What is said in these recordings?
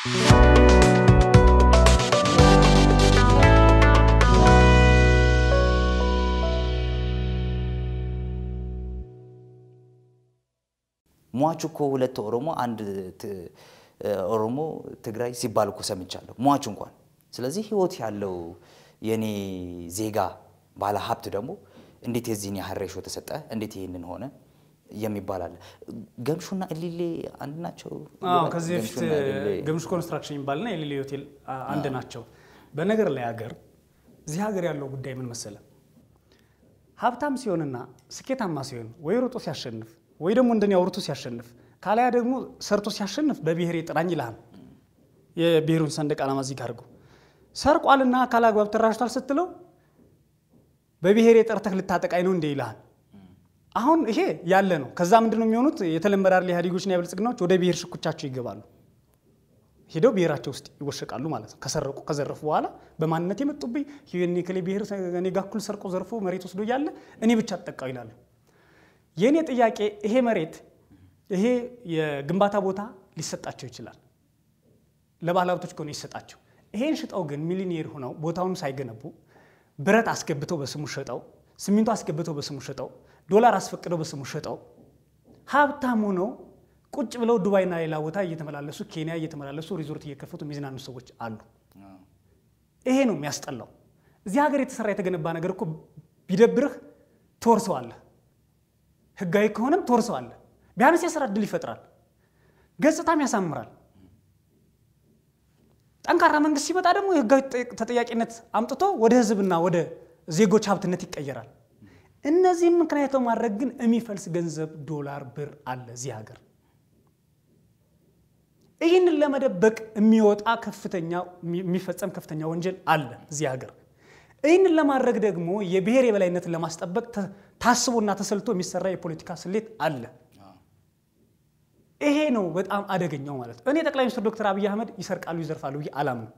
ሟቹ እኮ ሁለት ኦሮሞ አንድ ት- ኦሮሞ ትግራይ ሲባል እኮ ሰምቻለሁ። ሟቹ እንኳን ስለዚህ ህይወት ያለው የኔ ዜጋ ባለ ሀብት ደግሞ እንዴት የዚህን ያህል ሬሾ ተሰጠ፣ እንዴት ይህንን ሆነ የሚባል አለ። ገምሹና እሊሌ አንድ ናቸው። አዎ ከዚህ በፊት ገምሹና እሊሌ ገምሽ ኮንስትራክሽን የሚባልና የሌሌ ሆቴል አ- አንድ ናቸው። በነገር ላይ ሀገር እዚህ ሀገር ያለው ጉዳይ ምን መሰለ፣ ሀብታም ሲሆንና ስኬታማ ሲሆን ወይ ሮጦ ሲያሸንፍ ወይ ደግሞ እንደኔ አውርቶ ሲያሸንፍ ካላያ ደግሞ ሰርቶ ሲያሸንፍ በብሔር ጥራኝ ይልሃል። የብሔሩን ሰንደቅ ዓላማ እዚህ ጋር አድርጎ ሰርቋልና ካላግባብ ተራሽቷል ስትለው በብሔር ጠርተህ ልታጠቃኝ ነው እንዴ ይልሃል። አሁን ይሄ ያለ ነው። ከዛ ምንድን ነው የሚሆኑት? የተለመደ አይደል ኢህአዴጎችና የብልጽግናዎች ወደ ብሔር ሽኩቻቸው ይገባሉ። ሄደው ብሔራቸው ውስጥ ይወሸቃሉ ማለት ነው። ከሰረቁ ከዘረፉ በኋላ በማንነት የመጡብኝ እኔ ከሌ ብሔር እኔ ጋ እኩል ሰርቆ ዘርፎ መሬት ወስዶ እያለ እኔ ብቻ ተጠቃው ይላሉ። የእኔ ጥያቄ ይሄ መሬት ይሄ የግንባታ ቦታ ሊሰጣቸው ይችላል። ለባለ ሀብቶች ከሆነ ይሰጣቸው። ይሄን ሽጠው ግን ሚሊኒየር ሆነው ቦታውን ሳይገነቡ ብረት አስገብተው በስሙ ሸጠው፣ ሲሚንቶ አስገብተው በስሙ ሸጠው፣ ዶላር አስፈቅደው በስሙ ሸጠው ሀብታም ሆነው ቁጭ ብለው ዱባይና ሌላ ቦታ እየተመላለሱ ኬንያ እየተመላለሱ ሪዞርት እየከፈቱ የሚዝናኑ ሰዎች አሉ። ይሄ ነው የሚያስጠላው። እዚህ ሀገር የተሰራ የተገነባ ነገር እኮ ቢደብርህ ትወርሰዋለህ። ህጋዊ ከሆነም ትወርሰዋለህ። ቢያንስ የስራ እድል ይፈጥራል፣ ገጽታም ያሳምራል። ጠንካራ መንግስት ሲመጣ ደግሞ የህጋዊ ተጠያቂነት አምጥቶ ወደ ህዝብና ወደ ዜጎች ሀብትነት ይቀየራል። እነዚህም ምክንያት በማድረግ ግን የሚፈልስ ገንዘብ ዶላር፣ ብር አለ እዚህ ሀገር። ይህንን ለመደበቅ የሚወጣ ከፍተኛ የሚፈጸም ከፍተኛ ወንጀል አለ እዚህ ሀገር። ይህንን ለማድረግ ደግሞ የብሔር የበላይነትን ለማስጠበቅ ታስቦና ተሰልቶ የሚሰራ የፖለቲካ ስሌት አለ። ይሄ ነው በጣም አደገኛው ማለት ነው። እኔ ጠቅላይ ሚኒስትር ዶክተር አብይ አህመድ ይሰርቃሉ፣ ይዘርፋሉ ብዬ አላምንም።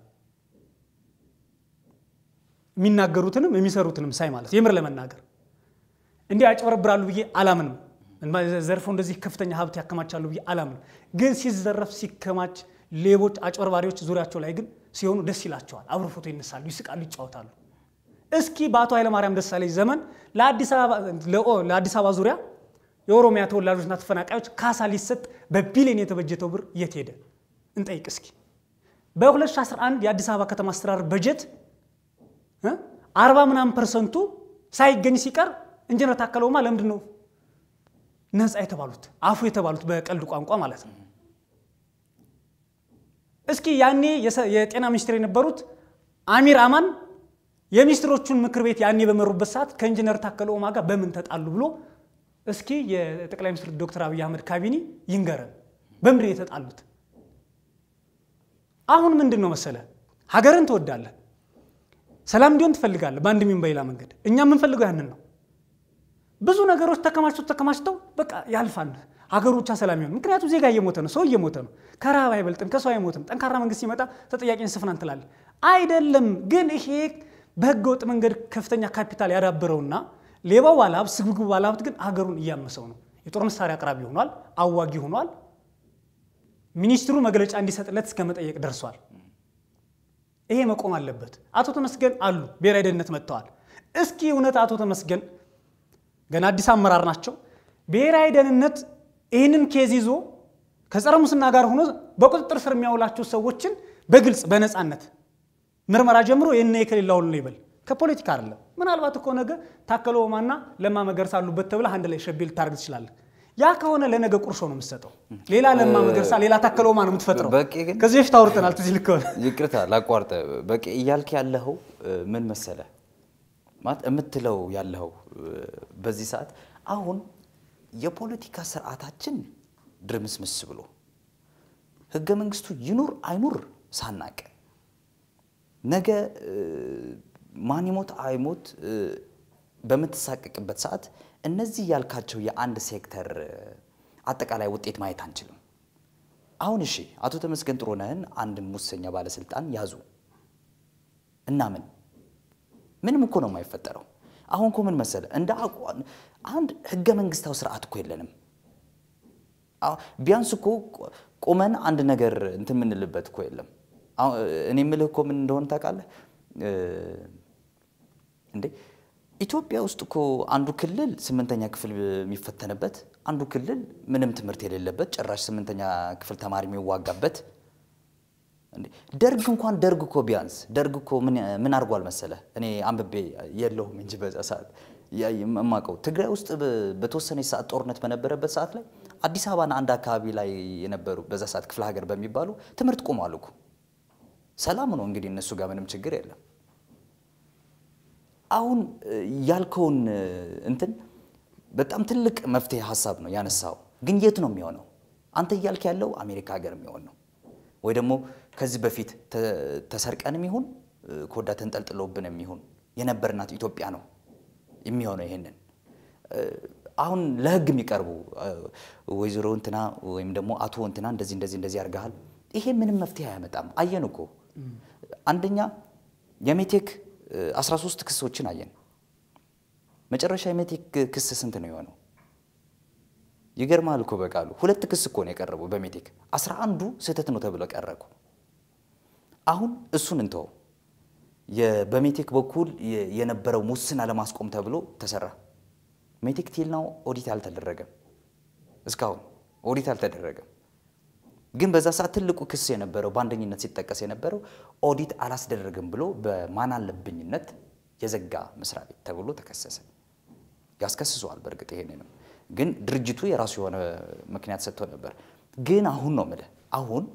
የሚናገሩትንም የሚሰሩትንም ሳይ ማለት የምር ለመናገር እንዲህ ያጭበረብራሉ ብዬ አላምንም። ዘርፈው እንደዚህ ከፍተኛ ሀብት ያከማቻሉ ብዬ አላምንም። ግን ሲዘረፍ ሲከማች፣ ሌቦች፣ አጭበርባሪዎች ዙሪያቸው ላይ ግን ሲሆኑ ደስ ይላቸዋል። አብሮ ፎቶ ይነሳሉ፣ ይስቃሉ፣ ይጫወታሉ። እስኪ በአቶ ኃይለማርያም ደሳለኝ ዘመን ለአዲስ አበባ ዙሪያ የኦሮሚያ ተወላጆችና ተፈናቃዮች ካሳ ሊሰጥ በቢሊዮን የተበጀተው ብር የት ሄደ? እንጠይቅ እስኪ። በ2011 የአዲስ አበባ ከተማ አስተዳደር በጀት አርባ ምናምን ፐርሰንቱ ሳይገኝ ሲቀር ኢንጂነር ታከለ ኡማ ለምንድን ነው ነፃ የተባሉት አፉ የተባሉት በቀልድ ቋንቋ ማለት ነው? እስኪ ያኔ የጤና ሚኒስትር የነበሩት አሚር አማን የሚኒስትሮቹን ምክር ቤት ያኔ በመሩበት ሰዓት ከኢንጂነር ታከለ ኡማ ጋር በምን ተጣሉ ብሎ እስኪ የጠቅላይ ሚኒስትር ዶክተር አብይ አህመድ ካቢኔ ይንገረን፣ በምንድን የተጣሉት? አሁን ምንድን ነው መሰለ፣ ሀገርን ትወዳለህ፣ ሰላም እንዲሆን ትፈልጋለህ፣ በአንድ ሚሆን በሌላ መንገድ። እኛ የምንፈልገው ያንን ነው። ብዙ ነገሮች ተከማችተው ተከማችተው በቃ ያልፋል፣ ሀገሩ ብቻ ሰላም ይሆን። ምክንያቱም ዜጋ እየሞተ ነው፣ ሰው እየሞተ ነው። ከረሃብ አይበልጥም፣ ከሰው አይሞትም። ጠንካራ መንግስት ሲመጣ ተጠያቂን ስፍናን ትላለህ። አይደለም ግን ይሄ በህገ ወጥ መንገድ ከፍተኛ ካፒታል ያዳበረውና ሌባው ባለሀብት ስግብግቡ ባለሀብት ግን ሀገሩን እያመሰው ነው። የጦር መሳሪያ አቅራቢ ሆኗል፣ አዋጊ ሆኗል። ሚኒስትሩ መግለጫ እንዲሰጥለት እስከ መጠየቅ ደርሷል። ይሄ መቆም አለበት። አቶ ተመስገን አሉ ብሔራዊ ደህንነት መጥተዋል። እስኪ እውነት አቶ ተመስገን ገና አዲስ አመራር ናቸው። ብሔራዊ ደህንነት ይህንን ኬዝ ይዞ ከጸረ ሙስና ጋር ሆኖ በቁጥጥር ስር የሚያውላቸው ሰዎችን በግልጽ በነፃነት ምርመራ ጀምሮ የነ የከሌላውን ነው ይበል ከፖለቲካ አይደለም። ምናልባት እኮ ነገ ታከለ ኡማና ለማ መገርሳ አሉበት ተብለህ አንድ ላይ ሸቤ ልታደርግ ትችላለህ። ያ ከሆነ ለነገ ቁርሾ ነው የምትሰጠው። ሌላ ለማ መገርሳ፣ ሌላ ታከለ ኡማ ነው የምትፈጥረው። በቂ ግን ከዚህ በፊት አውርተናል። ትዝ ይልህ ከሆነ ይቅርታ ላቋርጠ። በቂ እያልክ ያለኸው ምን መሰለ ማለት የምትለው ያለኸው በዚህ ሰዓት አሁን የፖለቲካ ስርዓታችን ድርምስምስ ብሎ ህገ መንግስቱ ይኑር አይኑር ሳናቅ ነገ ማን ይሞት አይሞት በምትሳቀቅበት ሰዓት እነዚህ ያልካቸው የአንድ ሴክተር አጠቃላይ ውጤት ማየት አንችልም። አሁን እሺ አቶ ተመስገን ጥሩነህን አንድ ሙሰኛ ባለስልጣን ያዙ እና ምን ምንም እኮ ነው የማይፈጠረው። አሁን እኮ ምን መሰለ እንደ አንድ ህገ መንግስታዊ ስርዓት እኮ የለንም። አዎ፣ ቢያንስ እኮ ቆመን አንድ ነገር እንትን የምንልበት እኮ የለም። አሁን እኔ የምልህ እኮ ምን እንደሆነ ታውቃለህ እ እንዴ ኢትዮጵያ ውስጥ እኮ አንዱ ክልል ስምንተኛ ክፍል የሚፈተንበት፣ አንዱ ክልል ምንም ትምህርት የሌለበት ጭራሽ ስምንተኛ ክፍል ተማሪ የሚዋጋበት እንዴ ደርግ እንኳን ደርግ እኮ ቢያንስ ደርግ እኮ ምን ምን አድርጓል መሰለህ? እኔ አንብቤ የለሁም እንጂ በዛ ሰዓት ያ የማውቀው ትግራይ ውስጥ በ- በተወሰነ ሰዓት ጦርነት በነበረበት ሰዓት ላይ አዲስ አበባና አንድ አካባቢ ላይ የነበሩ በዛ ሰዓት ክፍለ ሀገር በሚባሉ ትምህርት ቆሟል እኮ። ሰላም ነው እንግዲህ እነሱ ጋር ምንም ችግር የለም። አሁን እ, ያልከውን እ, እንትን በጣም ትልቅ መፍትሄ ሀሳብ ነው ያነሳው። ግን የት ነው የሚሆነው? አንተ እያልክ ያለው አሜሪካ ሀገር የሚሆን ነው ወይ ደግሞ ከዚህ በፊት ተ- ተሰርቀንም ይሁን እ, ኮዳ ተንጠልጥሎብንም ይሁን የነበርናት ኢትዮጵያ ነው የሚሆነው። ይሄንን እ, አሁን ለህግ የሚቀርቡ እ, ወይዘሮ እንትና ወይም ደግሞ አቶ እንትና እንደዚህ እንደዚህ እንደዚህ ያርገሃል። ይሄ ምንም መፍትሄ አያመጣም። አየን እኮ አንደኛ የሜቴክ እ, 13 ክሶችን አየን። መጨረሻ የሜቴክ ክስ ስንት ነው የሆነው? ይገርማል እኮ በቃሉ ሁለት ክስ እኮ ነው የቀረበው በሜቴክ አስራ አንዱ ስህተት ነው ተብሎ ቀረቁ። አሁን እሱን እንተው። የ- በሜቴክ በኩል የ- የነበረው ሙስና ለማስቆም ተብሎ ተሰራ። ሜቴክ ቲል ነው ኦዲት አልተደረገም። እስካሁን ኦዲት አልተደረገም። ግን በዛ ሰዓት ትልቁ ክስ የነበረው በአንደኝነት ሲጠቀስ የነበረው ኦዲት አላስደረግም ብሎ በማን አለብኝነት የዘጋ መስሪያ ቤት ተብሎ ተከሰሰ። ያስከስሰዋል። በእርግጥ ይሄንንም ግን ድርጅቱ የራሱ የሆነ ምክንያት ሰጥቶ ነበር። ግን አሁን ነው የምልህ አሁን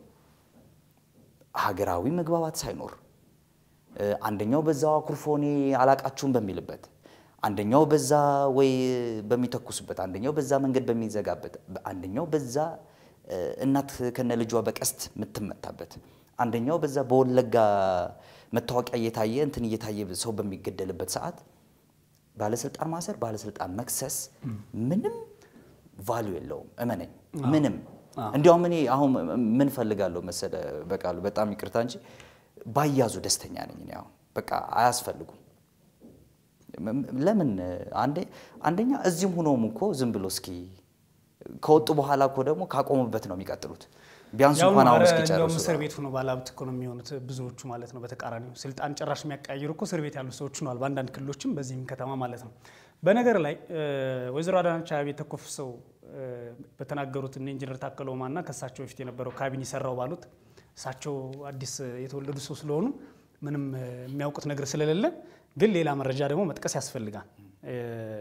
ሀገራዊ መግባባት ሳይኖር እ፣ አንደኛው በዛው አኩርፎ እኔ አላቃችሁም በሚልበት አንደኛው በዛ ወይ በሚተኩስበት አንደኛው በዛ መንገድ በሚዘጋበት አንደኛው በዛ እ፣ እናት ከነ ልጇ በቀስት የምትመታበት አንደኛው በዛ በወለጋ መታወቂያ እየታየ እንትን እየታየ ሰው በሚገደልበት ሰዓት ባለስልጣን ማሰር፣ ባለስልጣን መክሰስ ምንም ቫሉ የለውም። እመነኝ፣ ምንም እንዲያውም እኔ አሁን ምን ፈልጋለሁ መሰለ በቃሉ በጣም ይቅርታ እንጂ ባያዙ ደስተኛ ነኝ። እኔ አሁን በቃ አያስፈልጉም። ም- ለምን አንዴ አንደኛ እዚህም ሆኖም እኮ ዝም ብሎ እስኪ ከወጡ በኋላ እኮ ደግሞ ካቆሙበት ነው የሚቀጥሉት። ቢያንስ ያው እንኳን አሁን ኧረ እንዲያውም እስኪጨርሱ እስር ቤት ሆኖ ባለሀብት እኮ ነው የሚሆኑት ብዙዎቹ ማለት ነው። በተቃራኒው ስልጣን ጭራሽ የሚያቀያይሩ እኮ እስር ቤት ያሉ ሰዎች ሆነዋል፣ በአንዳንድ ክልሎችም በዚህም ከተማ ማለት ነው። በነገር ላይ እ፣ ወይዘሮ አዳነች አቤቤ ተኮፍሰው እ፣ በተናገሩት እነ ኢንጂነር ታከለ ኡማና ከእሳቸው በፊት የነበረው ካቢኔ ሰራው ባሉት እሳቸው አዲስ የተወለዱ ሰው ስለሆኑ ምንም እ፣ የሚያውቁት ነገር ስለሌለ ግን ሌላ መረጃ ደግሞ መጥቀስ ያስፈልጋል። እ፣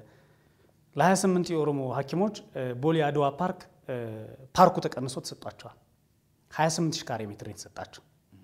ለ28 የኦሮሞ ሐኪሞች እ፣ ቦሌ አድዋ ፓርክ እ፣ ፓርኩ ተቀንሶ ተሰጧቸዋል። 28 ሺህ ካሬ ሜትር ነው የተሰጣቸው።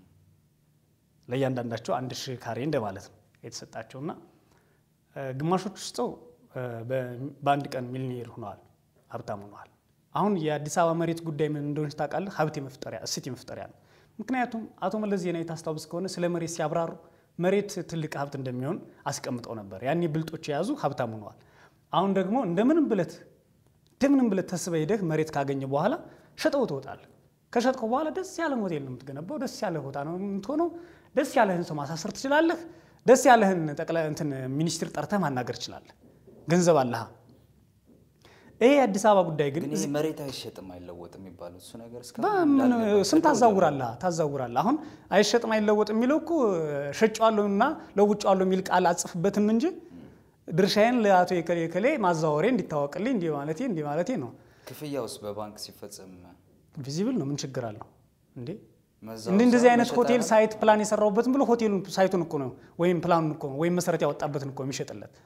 ለእያንዳንዳቸው አንድ ሺህ ካሬ እንደማለት ነው የተሰጣቸውና እ፣ ግማሾች ውስጠው እ፣ በ- በአንድ ቀን ሚሊኒየር ሆነዋል፣ ሀብታም ሆነዋል። አሁን የአዲስ አበባ መሬት ጉዳይ ምን እንደሆነች ታውቃለህ? ሀብት የመፍጠሪያ እሴት የመፍጠሪያ ነው። ምክንያቱም አቶ መለስ ዜናዊ ታስታውስ ከሆነ ስለ መሬት ሲያብራሩ መሬት ትልቅ ሀብት እንደሚሆን አስቀምጠው ነበር። ያኔ ብልጦች የያዙ ሀብታም ሆነዋል። አሁን ደግሞ እንደምንም ብለት እንደምንም ብለት ተስበህ ሄደህ መሬት ካገኘ በኋላ ሸጠው ትወጣለህ። ከሸጥከው በኋላ ደስ ያለን ሆቴል ነው የምትገነባው። ደስ ያለ ቦታ ነው የምትሆነው። ደስ ያለህን ሰው ማሳሰር ትችላለህ። ደስ ያለህን ጠቅላይ እንትን ሚኒስትር ጠርተህ ማናገር ትችላለህ። ገንዘብ አለህ። ይሄ የአዲስ አበባ ጉዳይ ግን ግን ይሄ መሬት አይሸጥም አይለወጥም የሚባለው እሱ ነገር እስካሁን በምን እንዳለ ስም በድሮ ታዛውራለህ ታዛውራለህ። አሁን አይሸጥም አይለወጥ የሚለው እኮ ሸጬዋለሁ እና ለውጬዋለሁ የሚል ቃል አጽፍበትም እንጂ ድርሻዬን ለአቶ የከሌ ከሌ ማዛወሬ እንዲታወቅልኝ እንዲህ ማለቴ እንዲህ ማለቴ ነው። ክፍያ ውስጥ በባንክ ሲፈጸም ቪዚብል ነው። ምን ችግር አለው እንዴ? መዛወር እንዲህ እንደዚህ ሳይሆን አይነት መሸጥ ሆቴል አይሆንም? ሳይት ፕላን የሰራውበትን ብሎ ሆቴሉን ሳይቱን እኮ ነው ወይም ፕላኑን እኮ ነው ወይም መሰረት ያወጣበትን እኮ የሚሸጥለት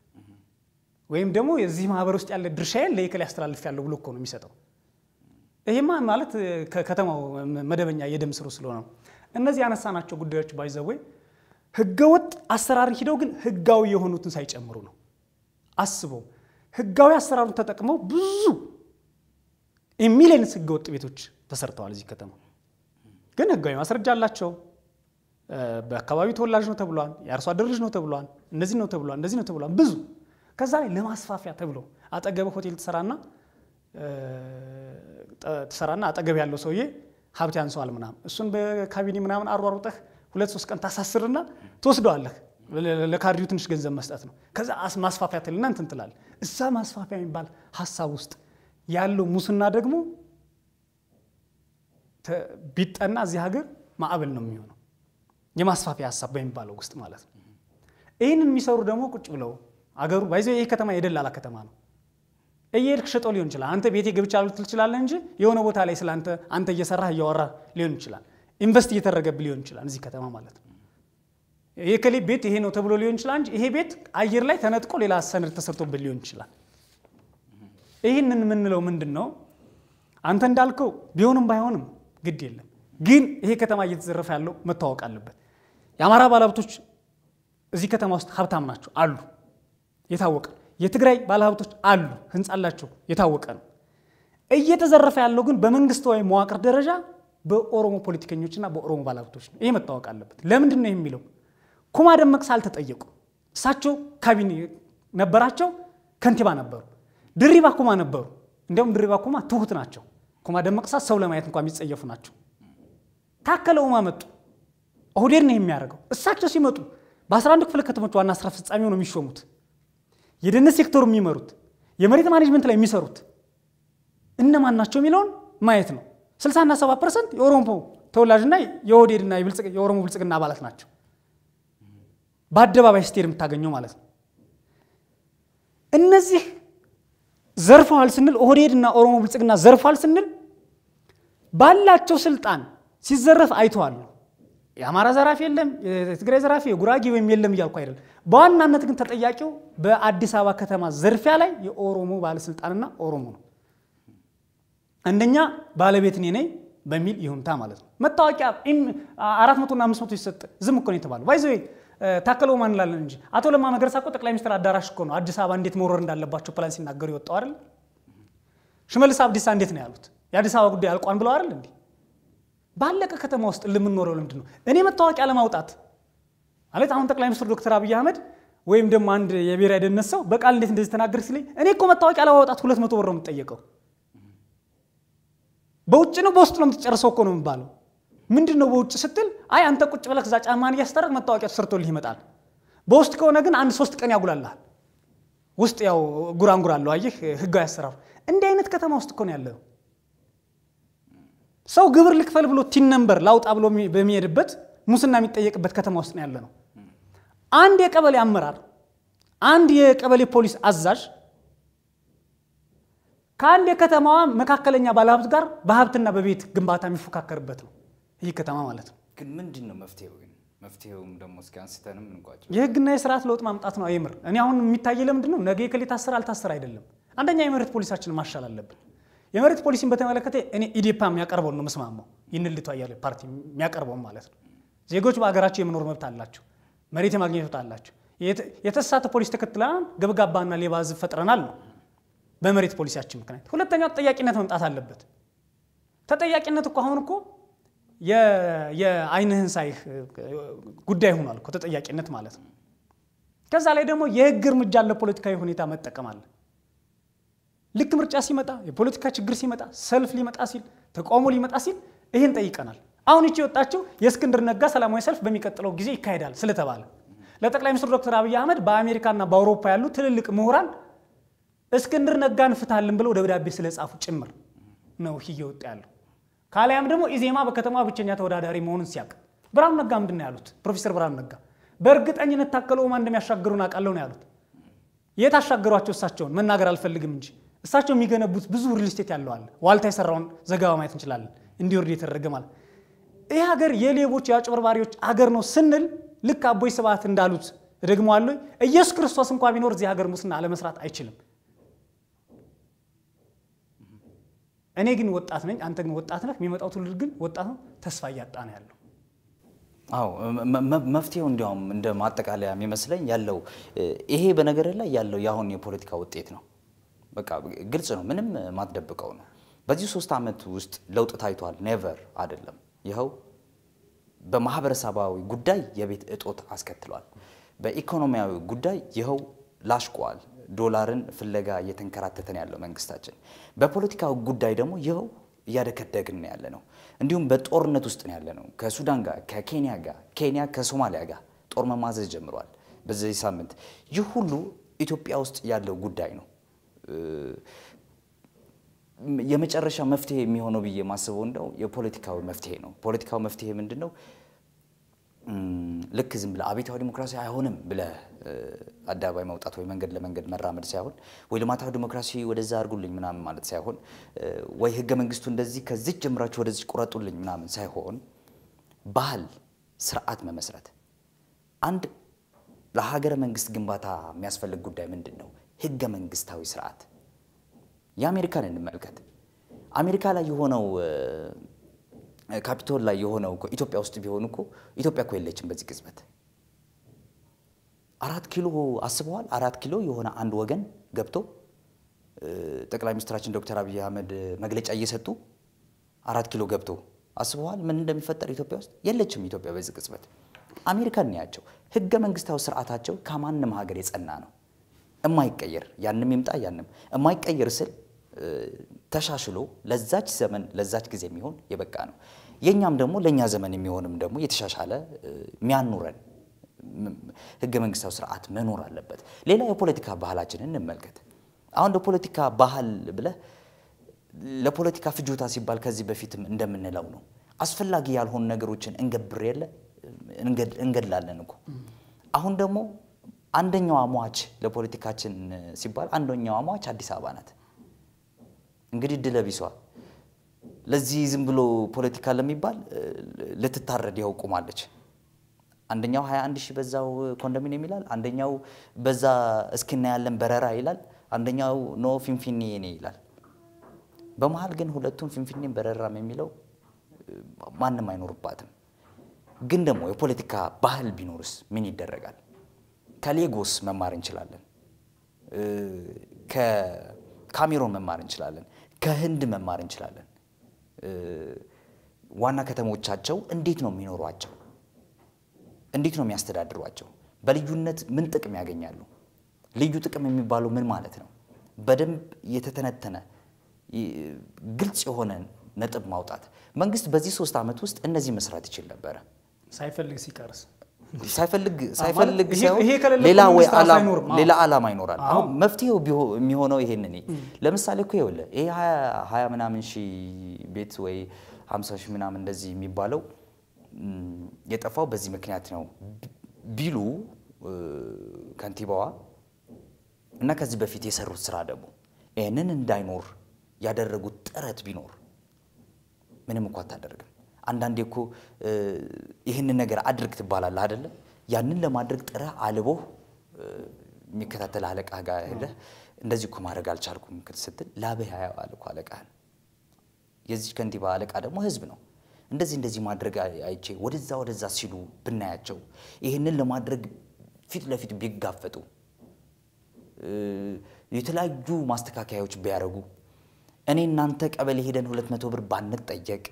ወይም ደግሞ የዚህ ማህበር ውስጥ ያለ ድርሻዬን ለየከሌ ያስተላልፍ ያለው ብሎ እኮ ነው የሚሰጠው። ይሄማ ማለት ከከተማው መደበኛ የደም ስሩ ስለሆነ ነው። እነዚህ ያነሳናቸው ጉዳዮች ባይዘወይ ህገወጥ አሰራር ሂደው ግን ህጋዊ የሆኑትን ሳይጨምሩ ነው። አስበው ህጋዊ አሰራሩን ተጠቅመው ብዙ ሚሊየንስ ህገወጥ ቤቶች ተሰርተዋል እዚህ ከተማ። ግን ህጋዊ ማስረጃ አላቸው። በአካባቢው ተወላጅ ነው ተብሏል። የአርሶ አደር ልጅ ነው ተብሏል። እንደዚህ ነው ተብሏል። እንደዚህ ነው ተብሏል። ብዙ ከዛ ላይ ለማስፋፊያ ተብሎ አጠገብ ሆቴል ትሰራና ትሰራና አጠገብ ያለው ሰውዬ ሀብት ያንሰዋል ምናምን እሱን በካቢኔ ምናምን አሯሩጠህ ሁለት ሶስት ቀን ታሳስርና ትወስደዋለህ። ለካድሬው ትንሽ ገንዘብ መስጠት ነው። ከዛ ማስፋፊያ ትልና እንትን ትላለህ። እዛ ማስፋፊያ የሚባል ሀሳብ ውስጥ ያለው ሙስና ደግሞ ቢጠና እዚህ ሀገር ማዕበል ነው የሚሆነው የማስፋፊያ ሀሳብ በሚባለው ውስጥ ማለት ነው። ይህንን የሚሰሩ ደግሞ ቁጭ ብለው አገሩ ባይዘ ይህ ከተማ የደላላ ከተማ ነው። እየሄድክ ሸጦ ሊሆን ይችላል። አንተ ቤቴ ገብቻ ልትል ትችላለህ እንጂ የሆነ ቦታ ላይ ስለ አንተ አንተ እየሰራህ እያወራህ ሊሆን ይችላል። ኢንቨስት እየተደረገብህ ሊሆን ይችላል እዚህ ከተማ ማለት ነው። የከሌ ቤት ይሄ ነው ተብሎ ሊሆን ይችላል እንጂ ይሄ ቤት አየር ላይ ተነጥቆ ሌላ ሰነድ ተሰርቶበት ሊሆን ይችላል። ይህንን የምንለው ምንድን ነው? አንተ እንዳልከው ቢሆንም ባይሆንም ግድ የለም ግን ይሄ ከተማ እየተዘረፈ ያለው መታወቅ አለበት። የአማራ ባለሀብቶች እዚህ ከተማ ውስጥ ሀብታም ናቸው አሉ፣ የታወቀ የትግራይ ባለሀብቶች አሉ፣ ህንፃ አላቸው፣ የታወቀ ነው። እየተዘረፈ ያለው ግን በመንግስታዊ መዋቅር ደረጃ በኦሮሞ ፖለቲከኞችና በኦሮሞ ባለሀብቶች ነው። ይሄ መታወቅ አለበት። ለምንድን ነው የሚለው? ኩማ ደመቅሳ አልተጠየቁ። እሳቸው ካቢኔ ነበራቸው፣ ከንቲባ ነበሩ። ድሪባ ኩማ ነበሩ። እንዲያውም ድሪባ ኩማ ትሁት ናቸው። ኩማ ደመቅሳ ሰው ለማየት እንኳ የሚጸየፉ ናቸው። ታከለ ኡማ መጡ። ኦህዴድ ነው የሚያደርገው። እሳቸው ሲመጡ በ11 ክፍለ ከተሞች ዋና ስራ አስፈጻሚ ሆነው የሚሾሙት የደህንነት ሴክተሩ የሚመሩት የመሬት ማኔጅመንት ላይ የሚሰሩት እነማን ናቸው የሚለውን ማየት ነው። 60 እና 70 ፐርሰንት የኦሮሞ ተወላጅና የኦህዴድና የኦሮሞ ብልጽግና አባላት ናቸው። በአደባባይ ስትሄድ የምታገኘው ማለት ነው። እነዚህ ዘርፈዋል ስንል ኦህዴድና ኦሮሞ ብልጽግና ዘርፈዋል ስንል ባላቸው ስልጣን ሲዘረፍ አይተዋል። የአማራ ዘራፊ የለም፣ የትግራይ ዘራፊ፣ የጉራጌ ወይም የለም እያልኩ አይደለም። በዋናነት ግን ተጠያቂው በአዲስ አበባ ከተማ ዝርፊያ ላይ የኦሮሞ ባለስልጣንና ኦሮሞ ነው። አንደኛ ባለቤት እኔ ነኝ በሚል ይሁንታ ማለት ነው። መታወቂያ አራት መቶና አምስት መቶ ሲሰጥ ዝም እኮ ነው የተባለው። ባይዘ ታከለ ኡማ እንላለን እንጂ አቶ ለማ መገርሳ እኮ ጠቅላይ ሚኒስትር አዳራሽ እኮ ነው አዲስ አበባ እንዴት መውረር እንዳለባቸው ፕላን ሲናገሩ የወጣው አይደል? ሽመልስ አብዲሳ እንዴት ነው ያሉት? የአዲስ አበባ ጉዳይ አልቋን ብለው አይደል እንዴ? ባለቀ ከተማ ውስጥ ለምንኖረው ለምንድን ነው እኔ መታወቂያ ለማውጣት ማለት አሁን ጠቅላይ ሚኒስትር ዶክተር አብይ አህመድ ወይም ደግሞ አንድ የብሔራዊ ደህንነት ሰው በቃል እንዴት እንደዚህ ተናገር ሲለኝ እኔ እኮ መታወቂያ ለማውጣት ሁለት መቶ ብር ነው የምጠየቀው። በውጭ ነው በውስጥ ነው የምትጨርሰው እኮ ነው የሚባለው። ምንድን ነው በውጭ ስትል አይ አንተ ቁጭ ብለህ እዛ ጫማን እያስጠረቅ መታወቂያ ተሰርቶልህ ይመጣል። በውስጥ ከሆነ ግን አንድ ሶስት ቀን ያጉላልሃል። ውስጥ ያው ጉራንጉር አለው አየህ፣ ህጋዊ አሰራሩ እንዲህ አይነት ከተማ ውስጥ እኮ ነው ያለው። ሰው ግብር ልክፈል ብሎ ቲን ነምበር ላውጣ ብሎ በሚሄድበት ሙስና የሚጠየቅበት ከተማ ውስጥ ነው ያለ ነው። አንድ የቀበሌ አመራር፣ አንድ የቀበሌ ፖሊስ አዛዥ ከአንድ የከተማዋ መካከለኛ ባለሀብት ጋር በሀብትና በቤት ግንባታ የሚፎካከርበት ነው ይህ ከተማ ማለት ነው። ግን ምንድን ነው መፍትሄው? ግን መፍትሄውም ደግሞ እስኪ አንስተንም እንቋጭ። የህግና የስርዓት ለውጥ ማምጣት ነው። አይምር እኔ አሁን የሚታየ ለምንድን ነው ነገ የከሌ ታሰረ አልታሰረ አይደለም። አንደኛ የመሬት ፖሊሳችንን ማሻል አለብን። የመሬት ፖሊሲን በተመለከተ እኔ ኢዴፓ የሚያቀርበውን ነው መስማማው። ይህን ልቷ እያለ ፓርቲ የሚያቀርበውን ማለት ነው። ዜጎች በሀገራቸው የመኖር መብት አላቸው፣ መሬት የማግኘት መብት አላቸው። የተሳተ ፖሊስ ተከትለናል፣ ገብጋባና ሌባ ህዝብ ፈጥረናል ነው በመሬት ፖሊሲያችን ምክንያት። ሁለተኛው ተጠያቂነት መምጣት አለበት። ተጠያቂነት እኮ አሁን እኮ የአይንህን ሳይህ ጉዳይ ሆኗል እኮ ተጠያቂነት ማለት ነው። ከዛ ላይ ደግሞ የህግ እርምጃ ለፖለቲካዊ ሁኔታ መጠቀም አለ። ልክ ምርጫ ሲመጣ የፖለቲካ ችግር ሲመጣ ሰልፍ ሊመጣ ሲል ተቃውሞ ሊመጣ ሲል ይህን ጠይቀናል። አሁን ይቺ የወጣችው የእስክንድር ነጋ ሰላማዊ ሰልፍ በሚቀጥለው ጊዜ ይካሄዳል ስለተባለ ለጠቅላይ ሚኒስትር ዶክተር አብይ አህመድ በአሜሪካና በአውሮፓ ያሉ ትልልቅ ምሁራን እስክንድር ነጋን ፍታልን ብለው ደብዳቤ ስለጻፉ ጭምር ነው ይህ እየወጣ ያለው። ካሊያም ደግሞ ኢዜማ በከተማ ብቸኛ ተወዳዳሪ መሆኑን ሲያውቅ ብርሃኑ ነጋ ምንድን ነው ያሉት? ፕሮፌሰር ብርሃኑ ነጋ በእርግጠኝነት ታከለ ኡማ እንደሚያሻግሩን አውቃለሁ ነው ያሉት። የት አሻገሯቸው? እሳቸውን መናገር አልፈልግም እንጂ እሳቸው የሚገነቡት ብዙ ሪል ስቴት ያለው አለ። ዋልታ የሰራውን ዘገባ ማየት እንችላለን። እንዲወርድ የተደረገ ማለት ይህ ሀገር የሌቦች የአጭበርባሪዎች ሀገር ነው ስንል ልክ አቦይ ስብሐት እንዳሉት እደግመዋለሁ፣ ኢየሱስ ክርስቶስ እንኳ ቢኖር እዚህ ሀገር ሙስና አለመስራት አይችልም። እኔ ግን ወጣት ነኝ፣ አንተ ግን ወጣት ነህ። የሚመጣው ትውልድ ግን ወጣት ነው፣ ተስፋ እያጣ ነው ያለው። አዎ መፍትሄው እንዲያውም እንደ ማጠቃለያ የሚመስለኝ ያለው ይሄ በነገር ላይ ያለው የአሁን የፖለቲካ ውጤት ነው። በቃ ግልጽ ነው፣ ምንም ማትደብቀው ነው። በዚህ ሶስት ዓመት ውስጥ ለውጥ ታይቷል? ኔቨር አይደለም። ይኸው በማህበረሰባዊ ጉዳይ የቤት እጦት አስከትሏል። በኢኮኖሚያዊ ጉዳይ ይኸው ላሽቋል። ዶላርን ፍለጋ እየተንከራተተን ያለው መንግስታችን። በፖለቲካዊ ጉዳይ ደግሞ ይኸው እያደከደግን ያለ ነው። እንዲሁም በጦርነት ውስጥ ነው ያለ ነው። ከሱዳን ጋር፣ ከኬንያ ጋር፣ ኬንያ ከሶማሊያ ጋር ጦር መማዘዝ ጀምሯል በዚህ ሳምንት። ይህ ሁሉ ኢትዮጵያ ውስጥ ያለው ጉዳይ ነው። የመጨረሻ መፍትሄ የሚሆነው ብዬ የማስበው እንደው የፖለቲካዊ መፍትሄ ነው። ፖለቲካዊ መፍትሄ ምንድን ነው? ልክ ዝም ብለህ አብዮታዊ ዲሞክራሲ አይሆንም ብለህ አደባባይ መውጣት ወይ መንገድ ለመንገድ መራመድ ሳይሆን ወይ ልማታዊ ዲሞክራሲ ወደዛ አድርጉልኝ ምናምን ማለት ሳይሆን ወይ ህገ መንግስቱ እንደዚህ ከዚህ ጀምራችሁ ወደዚህ ቁረጡልኝ ምናምን ሳይሆን ባህል፣ ስርዓት መመስረት አንድ ለሀገረ መንግስት ግንባታ የሚያስፈልግ ጉዳይ ምንድን ነው? ህገ መንግስታዊ ስርዓት። የአሜሪካን እንመልከት። አሜሪካ ላይ የሆነው ካፒቶል ላይ የሆነው እኮ ኢትዮጵያ ውስጥ ቢሆን እኮ ኢትዮጵያ እኮ የለችም በዚህ ቅጽበት። አራት ኪሎ አስበዋል። አራት ኪሎ የሆነ አንድ ወገን ገብቶ ጠቅላይ ሚኒስትራችን ዶክተር አብይ አህመድ መግለጫ እየሰጡ አራት ኪሎ ገብቶ አስበዋል ምን እንደሚፈጠር ኢትዮጵያ ውስጥ የለችም። ኢትዮጵያ በዚህ ቅጽበት አሜሪካን ያቸው ህገ መንግስታዊ ስርዓታቸው ከማንም ሀገር የጸና ነው፣ እማይቀየር ያንም ይምጣ ያንም እማይቀየር ስል ተሻሽሎ ለዛች ዘመን ለዛች ጊዜ የሚሆን የበቃ ነው። የእኛም ደግሞ ለእኛ ዘመን የሚሆንም ደግሞ የተሻሻለ የሚያኑረን ህገ መንግስታዊ ስርዓት መኖር አለበት። ሌላ የፖለቲካ ባህላችንን እንመልከት። አሁን ለፖለቲካ ባህል ብለህ ለፖለቲካ ፍጆታ ሲባል ከዚህ በፊትም እንደምንለው ነው አስፈላጊ ያልሆኑ ነገሮችን እንገብር የለ እንገድላለን እኮ። አሁን ደግሞ አንደኛዋ ሟች ለፖለቲካችን ሲባል አንደኛዋ ሟች አዲስ አበባ ናት። እንግዲህ ድለቢሷ ለዚህ ዝም ብሎ ፖለቲካ ለሚባል ልትታረድ ያው ቁማለች። አንደኛው 21 ሺህ በዛው ኮንዶሚኒየም ይላል፣ አንደኛው በዛ እስኪና ያለን በረራ ይላል፣ አንደኛው ኖ ፊንፊኔ የኔ ይላል። በመሀል ግን ሁለቱም ፊንፊኔም በረራም የሚለው ማንም አይኖርባትም። ግን ደግሞ የፖለቲካ ባህል ቢኖርስ ምን ይደረጋል? ከሌጎስ መማር እንችላለን። ከካሜሮን መማር እንችላለን። ከህንድ መማር እንችላለን። ዋና ከተሞቻቸው እንዴት ነው የሚኖሯቸው? እንዴት ነው የሚያስተዳድሯቸው? በልዩነት ምን ጥቅም ያገኛሉ? ልዩ ጥቅም የሚባለው ምን ማለት ነው? በደንብ የተተነተነ ግልጽ የሆነ ነጥብ ማውጣት። መንግስት በዚህ ሶስት ዓመት ውስጥ እነዚህ መስራት ይችል ነበረ። ሳይፈልግ ሲቀርስ ሳይፈልግ ሳይፈልግ ይሄ- ሳይሆን ይሄ ከሌለ ሌላ እኮ ወይ መንግስት ራሱ ዓላማ- አይኖርም። አዎ። ሌላ ዓላማ ይኖራል። አዎ። አሁን መፍትሄው ቢሆ- የሚሆነው ይሄንን ለምሳሌ እኮ ይኸውልህ ይሄ ሀያ ሀያ ምናምን ሺህ ቤት ወይ ሀምሳ ሺህ ምናምን እንደዚህ የሚባለው ም፣ የጠፋው በዚህ ምክንያት ነው ቢሉ እ፣ ከንቲባዋ እና ከዚህ በፊት የሰሩት ስራ ደግሞ ይህንን እንዳይኖር ያደረጉት ጥረት ቢኖር ምንም እኮ አታደርግም። አንዳንዴ እኮ እ፣ ይህንን ነገር አድርግ ትባላለህ አይደለ? ያንን ለማድረግ ጥረህ አልቦህ እ፣ የሚከታተል አለቃ ጋር ሄደህ እንደዚህ እኮ ማድረግ አልቻልኩም ስትል ላብህ ያየዋል እኮ አለቃህን። የዚህ ከንቲባ አለቃ ደግሞ ህዝብ ነው። እንደዚህ እንደዚህ ማድረግ አይ- አይቼ ወደዛ ወደዛ ሲሉ ብናያቸው ይህንን ለማድረግ ፊት ለፊት ቢጋፈጡ እ፣ የተለያዩ ማስተካከያዎች ቢያደርጉ እኔ እናንተ ቀበሌ ሄደን ሁለት መቶ ብር ባንጠየቅ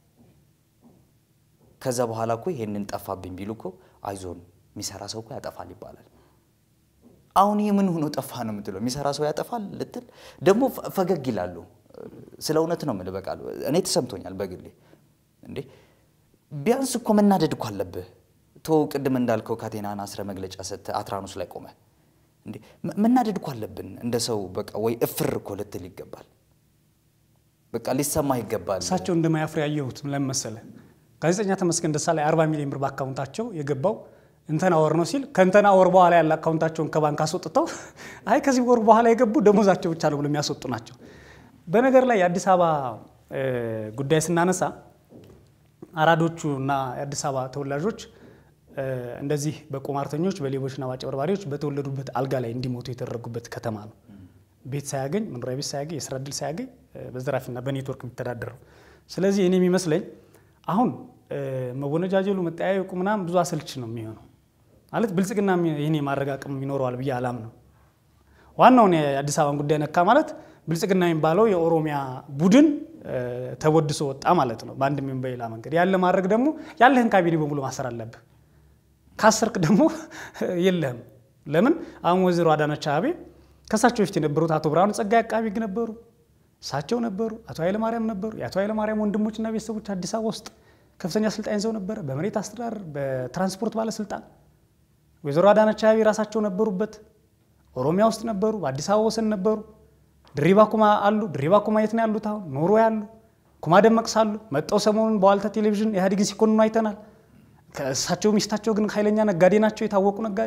ከዛ በኋላ እኮ ይሄንን ጠፋብኝ ቢሉ እኮ አይዞን የሚሰራ ሰው እኮ ያጠፋል ይባላል። አሁን ይህ ምን ሆኖ ጠፋ ነው የምትለው? የሚሰራ ሰው ያጠፋል ልትል ደግሞ ፈ- ፈገግ ይላሉ። ስለ እውነት ነው የምልህ። በቃ እኔ ተሰምቶኛል በግሌ እንዴ ቢያንስ እኮ መናደድ እኮ አለብህ። ቶ ቅድም እንዳልከው ካቴናን አስረ መግለጫ ሰጥተህ አትራኖስ ላይ ቆመ እንዴ መ- መናደድ እኮ አለብን እንደ ሰው በቃ ወይ እፍር እኮ ልትል ይገባል። በቃ ሊሰማህ ይገባል። እሳቸው እንደማያፍር ያየሁት ለምን መሰለህ? ጋዜጠኛ ተመስገን ደሳለኝ 40 ሚሊዮን ብር በአካውንታቸው የገባው እንተና ወር ነው ሲል ከእንተና ወር በኋላ ያለ አካውንታቸውን ከባንክ አስወጥተው አይ ከዚህ ወር በኋላ የገቡ ደሞዛቸው ብቻ ነው ብሎ የሚያስወጡ ናቸው። በነገር ላይ የአዲስ አበባ እ፣ ጉዳይ ስናነሳ አራዶቹ እና የአዲስ አበባ ተወላጆች እ፣ እንደዚህ በቁማርተኞች በሌቦችና በአጭበርባሪዎች በተወለዱበት አልጋ ላይ እንዲሞቱ የተደረጉበት ከተማ ነው። ቤት ሳያገኝ መኖሪያ ቤት ሳያገኝ የስራ እድል ሳያገኝ እ፣ በዘራፊና በኔትወርክ የሚተዳደረው። ስለዚህ እኔ የሚመስለኝ አሁን እ፣ መወነጃጀሉ መጠያየቁ ምናምን ብዙ አሰልች ነው የሚሆነው። ማለት ብልጽግና ይህን የማድረግ አቅም ይኖረዋል ብዬ አላምነው። ዋናውን የአዲስ አበባን ጉዳይ ነካ ማለት ብልጽግና የሚባለው የኦሮሚያ ቡድን እ፣ ተወድሶ ወጣ ማለት ነው። በአንድም ይሁን በሌላ መንገድ ያለ ማድረግ ደግሞ ያለህን ካቢኔ በሙሉ ማሰር አለብህ። ካሰርክ ደግሞ የለህም። ለምን አሁን ወይዘሮ አዳነች አቤቤ ከእሳቸው በፊት የነበሩት አቶ ብርሃኑ ጸጋዬ አቃቢ ሕግ ነበሩ፣ እሳቸው ነበሩ፣ አቶ ኃይለማርያም ነበሩ። የአቶ ኃይለማርያም ወንድሞችና ቤተሰቦች አዲስ አበባ ውስጥ ከፍተኛ ስልጣን ይዘው ነበረ፣ በመሬት አስተዳደር፣ በትራንስፖርት ባለስልጣን። ወይዘሮ አዳነች አቤቤ ራሳቸው ነበሩበት። ኦሮሚያ ውስጥ ነበሩ፣ በአዲስ አበባ ወሰን ነበሩ። ድሪባ ኩማ አሉ። ድሪባ ኩማ የት ነው ያሉት? አሁን ኖሮ ያሉ ኩማ ደመቅሳ አሉ። መጠው ሰሞኑን በዋልታ ቴሌቪዥን ኢህአዴግን ሲኮንኑ አይተናል። ከእሳቸው ሚስታቸው ግን ኃይለኛ ነጋዴ ናቸው፣ የታወቁ ነጋዴ።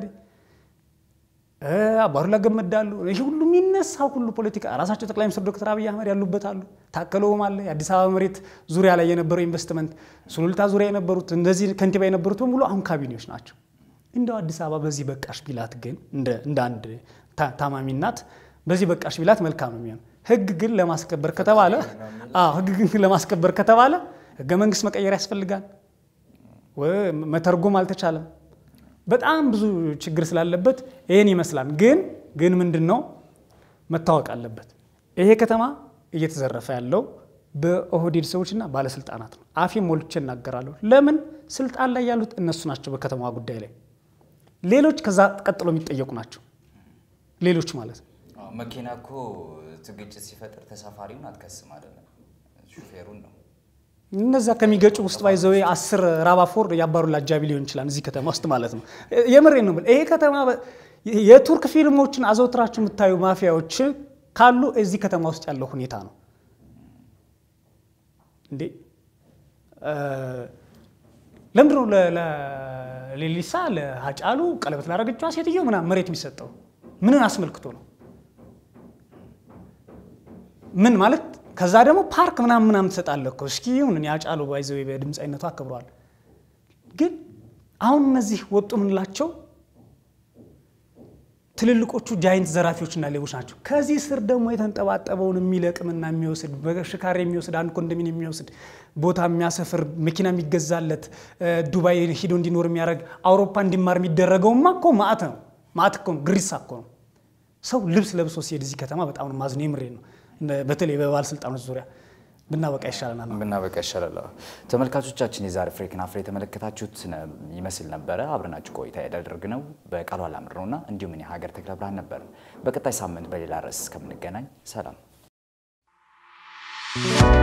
አባዱላ ገመዳ አሉ። ይህ ሁሉ የሚነሳው ሁሉ ፖለቲካ ራሳቸው ጠቅላይ ሚኒስትር ዶክተር አብይ አህመድ ያሉበት አሉ። ታከለውም አለ። የአዲስ አበባ መሬት ዙሪያ ላይ የነበረው ኢንቨስትመንት፣ ሱሉልታ ዙሪያ የነበሩት እንደዚህ ከንቲባ የነበሩት በሙሉ አሁን ካቢኔዎች ናቸው። እንደው አዲስ አበባ በዚህ በቃሽ ቢላት ግን እንደ አንድ ታማሚ እናት በዚህ በቃሽ ቢላት መልካም ነው የሚሆን። ህግ ግን ለማስከበር ከተባለ ህግ ግን ለማስከበር ከተባለ ህገ መንግስት መቀየር ያስፈልጋል። መተርጎም አልተቻለም። በጣም ብዙ ችግር ስላለበት ይህን ይመስላል። ግን ግን ምንድን ነው መታወቅ አለበት። ይሄ ከተማ እየተዘረፈ ያለው በኦህዴድ ሰዎችና ባለስልጣናት ነው። አፌ ሞልቼ እናገራለሁ። ለምን ስልጣን ላይ ያሉት እነሱ ናቸው። በከተማዋ ጉዳይ ላይ ሌሎች ከዛ ቀጥሎ የሚጠየቁ ናቸው። ሌሎች ማለት ነው። መኪና እኮ ግጭት ሲፈጥር ተሳፋሪውን አትከስም አይደለም፣ ሹፌሩን ነው። እነዛ ከሚገጩ ውስጥ ባይዘው አስር ራባፎር ያባሩላ አጃቢ ሊሆን ይችላል እዚህ ከተማ ውስጥ ማለት ነው። የምሬ ነው። ይሄ ከተማ የቱርክ ፊልሞችን አዘውትራችሁ የምታዩ ማፊያዎች ካሉ እዚህ ከተማ ውስጥ ያለው ሁኔታ ነው እንዴ። ለምንድን ነው ለሌሊሳ ለሀጫሉ ቀለበት ላደረገችዋ ሴትዮ ምናምን መሬት የሚሰጠው? ምንን አስመልክቶ ነው? ምን ማለት ከዛ ደግሞ ፓርክ ምናምን ምናምን ትሰጣለህ እኮ እስኪ ይሁን ያጫሉ ባይዘው በድምፃዊነቱ አክብረዋል። ግን አሁን እነዚህ ወጡ የምንላቸው ትልልቆቹ ጃይንት ዘራፊዎችና ሌቦች ናቸው። ከዚህ ስር ደግሞ የተንጠባጠበውን የሚለቅምና የሚወስድ በሽካሬ የሚወስድ አንድ ኮንዶሚኒየም የሚወስድ ቦታ የሚያሰፍር መኪና የሚገዛለት ዱባይ ሂዶ እንዲኖር የሚያደርግ አውሮፓ እንዲማር የሚደረገውማ እኮ ማዕት ነው። ማዕት እኮ ነው፣ ግሪሳ እኮ ነው። ሰው ልብስ ለብሶ ሲሄድ እዚህ ከተማ በጣም ነው ማዝነው። የምሬ ነው። በተለይ በባለስልጣኖች ዙሪያ ብናበቃ ይሻለናል። ብናበቃ ይሻላል። ተመልካቾቻችን የዛሬ ፍሬክን አፍሬ የተመለከታችሁት ይመስል ነበረ። አብረናችሁ ቆይታ ያደረግነው በቃሉ አላምር ነውና እንዲሁም እኔ ሀገር ተክለ ብርሃን ነበር። በቀጣይ ሳምንት በሌላ ርዕስ እስከምንገናኝ ሰላም።